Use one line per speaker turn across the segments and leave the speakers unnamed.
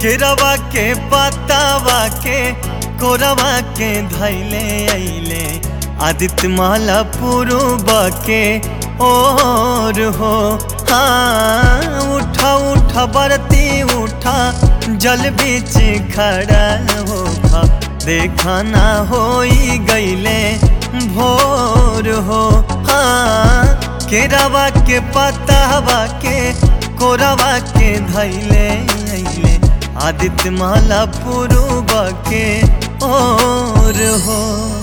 केरवा के पतावा के कोरवा के धैले अइले आदित्य माला पूर्व के ओर हो हाँ उठा उठा बरती उठा जल बीच खड़ा हो देखा ना होई गईले भोर हो हाँ केरवा के पतावा के कोरवा के धैले अइले आदित्य माला पूर्व के ओर हो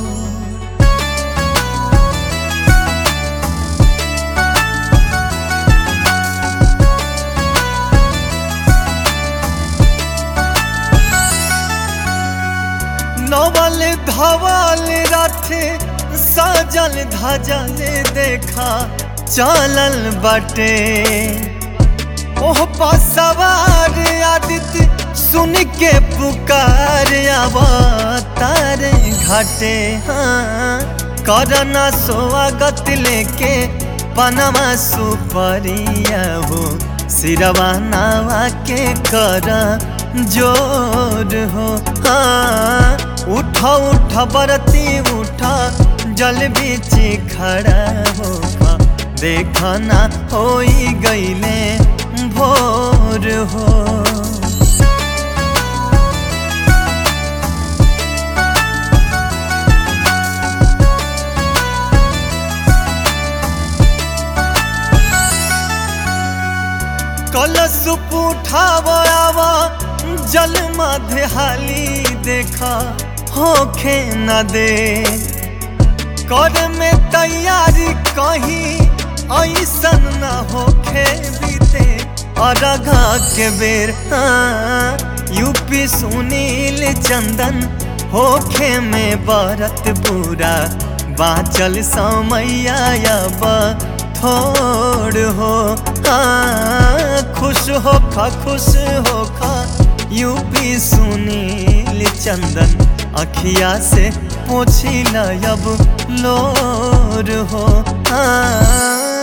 नवल धवल रथ सजल धजल देखा चलल बटे ओह पसवार आदित्य सुन के पुकार अवतार घाटे हाँ करना स्वागत लेके पनमा सुपरिया हो सिरवा नावा के कर जोर हो हाँ उठा उठा बरती उठा जल बीच खड़ा हो देखा ना होई गईले भोर हो कलश उठावा जल मध्य हाली देखा होखे न दे कर में तैयारी कहीं ऐसन न होखे बीते अरघा के बेर हाँ, यूपी सुनील चंदन होखे में बरत बुरा बाचल समैया अब थोड़ हो हाँ, खुश हो खा खुश हो खा यूपी सुनील चंदन अखिया से पोछी अब लोर हो हाँ